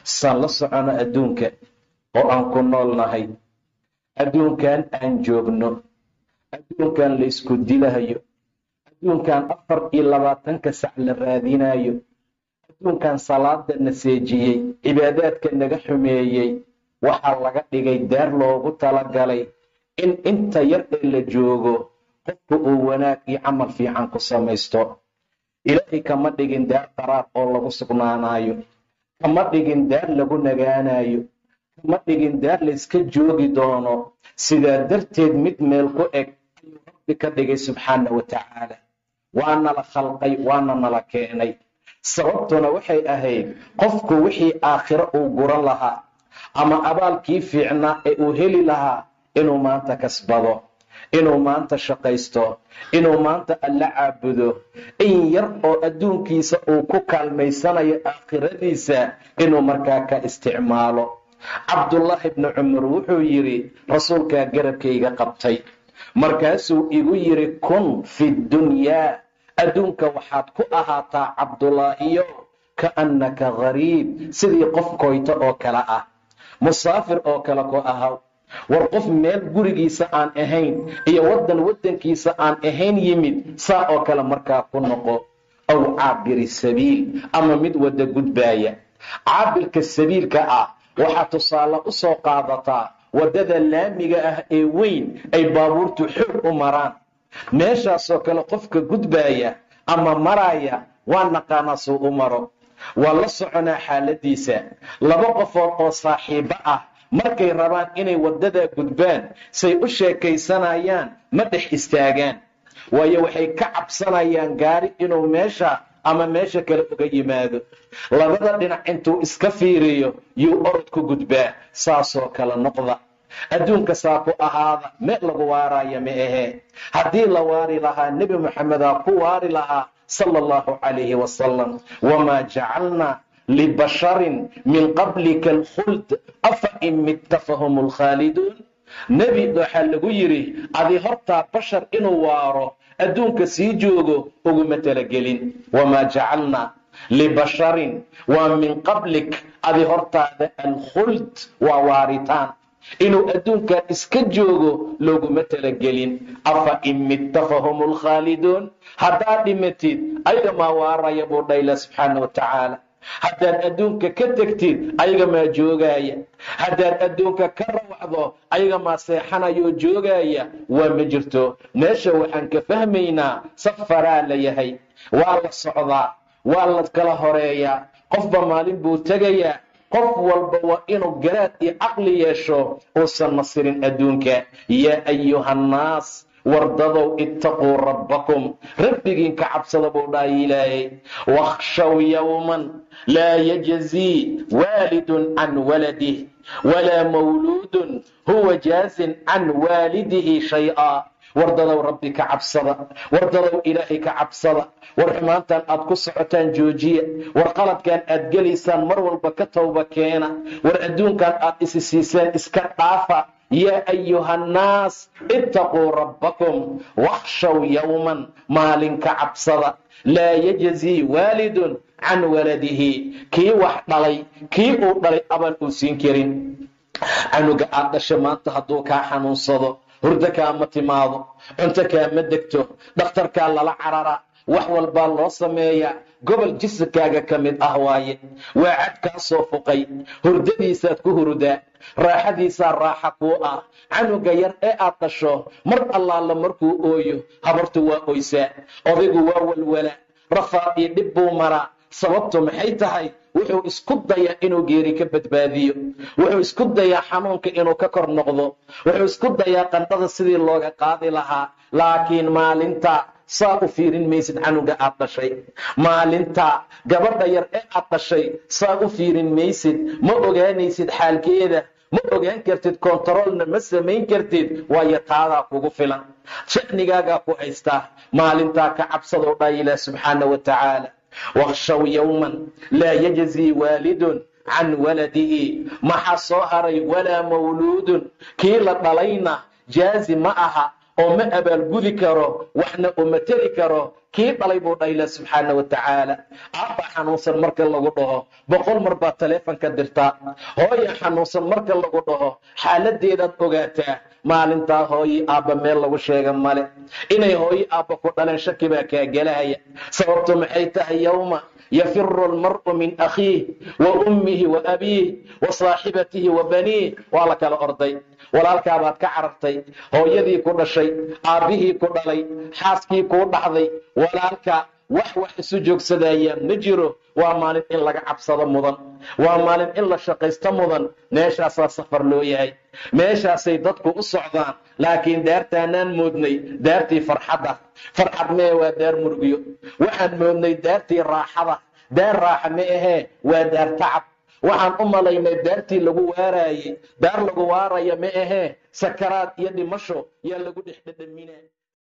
saan la socono adduunka oo aan ku nool nahay adduunkan aan joogno adduunkan la ysku dilahayo adduunkan afar iyo labaatanka sac la raadinayo adduunkan salaada na seejiyey cibaadaadka naga xumeeyey waxaa laga dhigay daar loogu talagalay in inta yar ee la joogo qofku uu wanaag iyo camal fiican ku samaysto ilaahay kama dhigin daar qaraar oo lagu sugnaanayo kama dhigin daar lagu nagaanayo kama dhigin daar layska joogi doono sidaa darteed mid meel ku eg ayuu rabbi ka dhigay subxaana wa tacaala waana la khalqay waana nala keenay sababtuna waxay ahayd qofku wixii aakhiro uu guran lahaa ama abaalkii fiicnaa ee uu heli lahaa inuu maanta kasbado inuu maanta shaqaysto inuu maanta alla caabudo in yar oo adduunkiisa uu ku kaalmaysanayo aakhiradiisa inuu markaa ka isticmaalo cabdullaahi bni cumar wuxuu yidhi rasuulkaa garabkayga qabtay markaasuu igu yidhi kun fi dunyaa adduunka waxaad ku ahaataa cabdulaahiyo kaannaka gariib sidii qof koyto oo kale ah musaafir oo kale ku ahaw war qof meel gurigiisa aan ahayn iyo waddan waddankiisa aan ahayn yimid saa oo kale markaa ku noqo aw caabiri sabiil ama mid wadda gudbaaya caabirka sabiilka ah waxaa tusaale u soo qaadataa waddada laamiga ah ee weyn ay baabuurtu xoog u maraan meeshaasoo kale qofka gudbaaya ama maraaya waa naqaanaa suu u maro waa la soconaa xaaladiisa laba qofood oo saaxiibo ah markay rabaan inay waddadaa gudbaan say u sheekaysanayaan ma dhex istaagaan waayo waxay ka cabsanayaan gaari inuu meesha ama meesha kale uga yimaado labada dhinac intuu iska fiiriyo yuu orod ku gudbaa saasoo kale noqda adduunka saa ku ahaada meel lagu waaraayo ma ahee haddii la waari lahaa nebi moxamedaa ku waari lahaa sala allahu calayhi wasalam wamaa jacalnaa libasharin min qablika alkhuld afa in mitta fahum lkhaaliduun nebi waxaa lagu yidhi adi hortaa bashar inuu waaro adduunka sii joogo uguma talagelin wamaa jacalnaa libasharin waa min qablik adi hortaada alkhuld waa waaritaan inuu adduunkan iska joogo looguma talagelin afa in mitta fahum lkhaaliduun haddaad dhimatid ayaga maa waaraya buu dhayla subxaana wa tacaala haddaad adduunka ka tegtid ayaga maa joogaaya haddaad adduunka ka rawacdo ayaga maa seexanayoo joogaaya waa ma jirto meesha waxaan ka fahmaynaa safaraa la yahay waa la socdaa waa la kala horeeyaa qofba maalin buu tegayaa qof walba waa inuu garaad iyo caqli yeesho uusan nasirin adduunka yaa ayuhannaas wardadow ittaquu rabbakum rabbigiin ka cabsada buu dhahay ilaahay wakhshaw yowman laa yajzii waalidun can waladih walaa mawluudun huwa jaazin can waalidihi shay-a wardadow rabbi ka cabsada wardadow ilaahay ka cabsada war xumaantan aad ku socotaan joojiya war qaladkan aad gelaysaan mar walba ka towba keena war adduunkan aad isi siiseen iska dhaafa yaa ayuhannaas ittaquu rabbakum wakhshaw yowman maalin ka cabsada laa yajzii waalidun can waladihi kii wax dhalay kii uu dhalay abaan uu siin karin canuga aad dhasha maanta hadduu kaa xanuunsado hurdo kaama timaado cunto kaama degto dhakhtarkaa lala cararaa wax walbaa loo sameeyaa gobol jisikaaga ka mid ah waaye waa cad kaa soo fuqay hurdadiisaad ku hurdaa raaxadiisaa raaxa kuu ah canuga yar ee aad dhasho mar allaala markuu ooyo habartu waa oysaa odaygu waa walwala rafaad iyo dhib buu maraa sababtu maxay tahay wuxuu isku dayaa inuu geeri ka badbaadiyo wuxuu isku dayaa xanuunka inuu ka kor noqdo wuxuu isku dayaa qandhada sidii looga qaadi lahaa laakiin maalinta saa u fiirin maysid canuga aad dhashay maalinta gabadha yar ee aad dhashay saa u fiirin maysid ma ogaanaysid xaalkeeda ma ogaan kartid kontaroolna ma samayn kartid waayo taadaa kugu filan sha'nigaagaa ku haystaa maalintaa ka cabsadoo dhaa ilaah subxaana wa tacaala wakhshaw yowman laa yajzii waalidun can waladihi maxaa soo haray walaa mawluudun kii la dhalayna jaazi ma aha oo ma abaalgudi karo waxna uma teri karo kii dhalay buu dhahila subxaana wa tacaala aabba xanuunsan marka lagu dhaho boqol mar baad taleefonka dirtaa hooya xanuunsan marka lagu dhaho xaaladeedaad ogaataa maalintaa hooyi aabba meel lagu sheega male inay hooyi aabba ku dhaleen shaki baa kaa gelahaya sababtu maxay tahay yowma yafiru almar'u min akhiih wa ummihi wa abiih wa saaxibatihi wa baniih waa la kala orday walaalkaabaad ka carartay hooyadii ku dhashay aabbihii ku dhalay xaaskii kuu dhaxday walaalka wax wax isu joogsadayaan ma jiro waa maalin in laga cabsado mudan waa maalin in la shaqaysto mudan meeshaasaa safar loo yahay meeshaasay dadku u socdaan laakiin daartaanaan moodnay daartii farxadda farxad mee waa daar murgiyo waxaan moodnay daartii raaxada daar raaxa ma ahee waa daar tacab waxaan u malaynay daartii lagu waaraayey daar lagu waaraya ma ahee sakaraad iyo dhimasho yaa lagu dhex dhedhamina